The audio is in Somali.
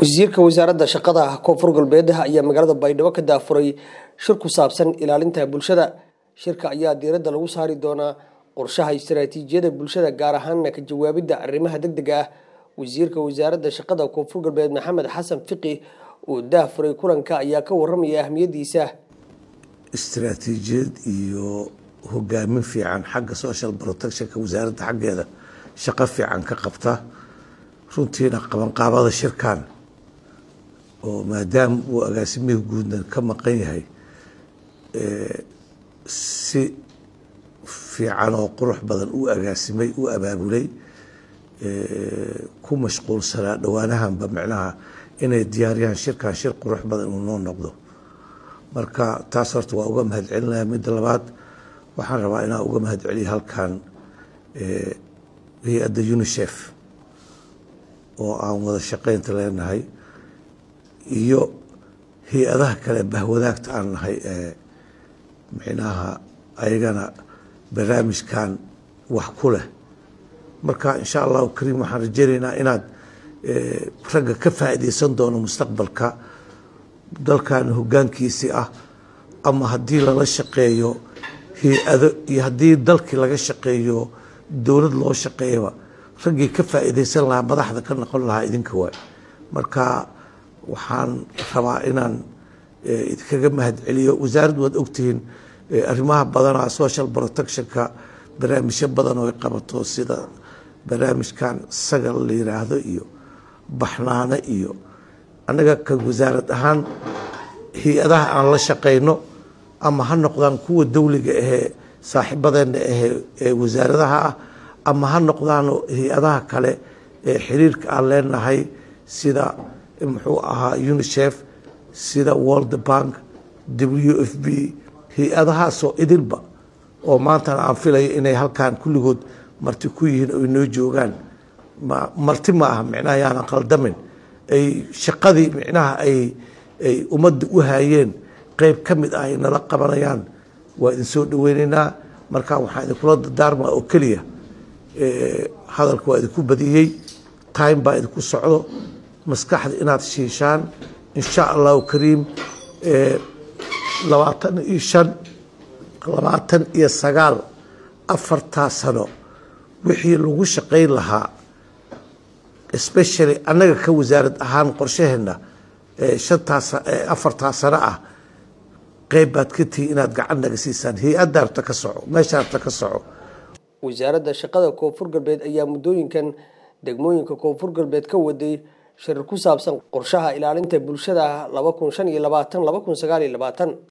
wasiirka wasaaradda shaqada koonfur galbeed ayaa magaalada baydhabo ka daafuray shir ku saabsan ilaalinta bulshada shirka ayaa diiradda lagu saari doonaa qorshaha istaraatiijiyada bulshada gaar ahaana ka jawaabidda arrimaha degdega ah wasiirka wasaaradda shaqada koonfur galbeed maxamed xasan fiqi oo daafuray kulanka ayaa ka waramaya ahmiyadiisa istaraatiijiyad iyo hogaamin fiican xagga social protectionka wasaaradda xaggeeda shaqo fiican ka qabta runtiina qabanqaabada shirkan oo maadaama uu agaasimihii guudna ka maqan yahay si fiican oo qurux badan u agaasimay u abaabulay ku mashquulsanaa dhowaanahanba micnaha inay diyaariyaan shirkan shir qurux badan inuu noo noqdo marka taas horta waa uga mahad celinaya midda labaad waxaan rabaa inaan uga mahad celiya halkan hay-adda unicef oo aan wada shaqeynta leenahay iyo hay-adaha kale bahwadaagta aan nahay ee micnaha ayagana barnaamijkan wax ku leh marka insha allahu kariim waxaan rajeynaynaa inaad ragga ka faa'iideysan doono mustaqbalka dalkan hoggaankiisii ah ama haddii lala shaqeeyo hay-ado iyo haddii dalkii laga shaqeeyo dowlad loo shaqeeyaba raggii ka faa'iideysan lahaa madaxda ka noqon lahaa idinka waay marka waxaan rabaa inaan idinkaga mahad celiyo wasaaraddu waad ogtihiin arrimaha badanaa social protectionka barnaamijyo badan oo ay qabato sida barnaamijkan sagal la yiraahdo iyo baxnaano iyo annaga ka wasaarad ahaan hay-adaha aan la shaqeyno ama ha noqdaan kuwa dawliga ahee saaxiibadeena ahee ee wasaaradaha ah ama ha noqdaan hay-adaha kale ee xiriirka aan leenahay sida muxuu ahaa unicef sida world bank w f b hay-adahaasoo idilba oo maantana aan filayo inay halkan kulligood marti ku yihiin oy noo joogaan marti ma aha micnaha yaanan qaldamin ay shaqadii micnaha ay ay ummadda u haayeen qeyb ka mid ah ay nala qabanayaan waa idin soo dhaweyneynaa marka waxaan idinkula dardaarmaa oo keliya hadalka waa idinku badiyey time baa idinku socdo maskaxda inaad shiishaan insha allahu kariim labaatan iyo shan labaatan iyo sagaal afartaa sano wixii lagu shaqayn lahaa especially annaga ka wasaarad ahaan qorshaheena shantaas afartaa sano ah qeyb baad ka tihi inaad gacan naga siisaan hay-adda rabta ka soco meesha rabta ka soco wasaaradda shaqada koonfur galbeed ayaa muddooyinkan degmooyinka koonfur galbeed ka waday shirar ku saabsan qorshaha ilaalinta bulshada laba kun shan iyo labaatan laba kun sagaal iyo labaatan